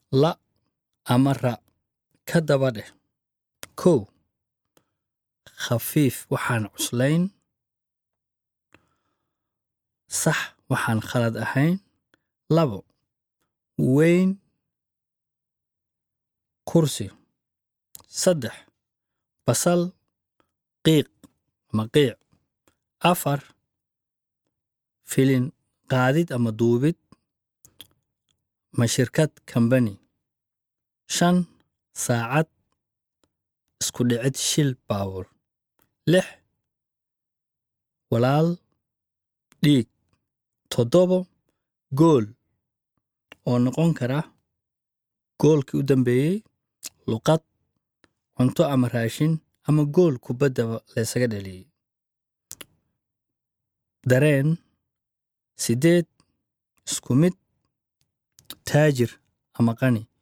la ama ra ka daba dheh kow khafiif waxaan cuslayn sax waxaan khalad ahayn labo weyn kursi saddex basal qiiq ama qiic afar filin qaadid ama duubid ma shirkad kambani shan saacad isku dhicid shil baawur lix walaal dhiig toddobo gool oo noqon kara goolkii u dambeeyey luqad cunto ama raashin ama gool kubaddaba laysaga dhaliyey dareen siddeed isku mid taajir ama qani